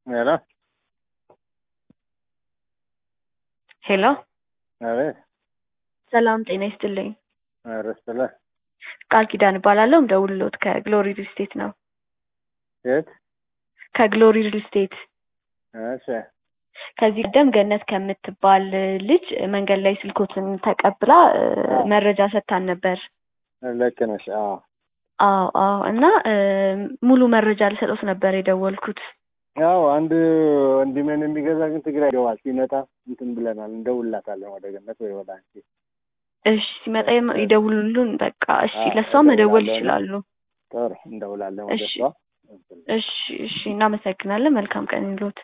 ሄሎ ሄሎ አቤት። ሰላም ጤና ይስጥልኝ። ኧረ ይስጥልኝ። ቃል ኪዳን እባላለሁ። ደውልሎት ከግሎሪ ሪል ስቴት ነው። የት? ከግሎሪ ሪል ስቴት እሺ ከዚህ ቀደም ገነት ከምትባል ልጅ መንገድ ላይ ስልኮትን ተቀብላ እ፣ መረጃ ሰጥታን ነበር። ልክ ነሽ። አዎ አዎ አዎ። እና እ፣ ሙሉ መረጃ ልሰጦት ነበር የደወልኩት። ያው አንድ ወንድሜን የሚገዛ ግን ትግራይ ይገባል። ሲመጣ እንትን ብለናል፣ እንደውላታለን ወደ ገነት ወይ ወደ አንቺ። እሺ ሲመጣ ይም- ይደውሉልን። በቃ እሺ፣ አዎ፣ ለእሷ መደወል እደውላለሁ። ይችላሉ። ጥሩ እንደውላለን ወደ እሺ። እሷ። እሺ እሺ፣ እናመሰግናለን። መልካም ቀን ይሎት።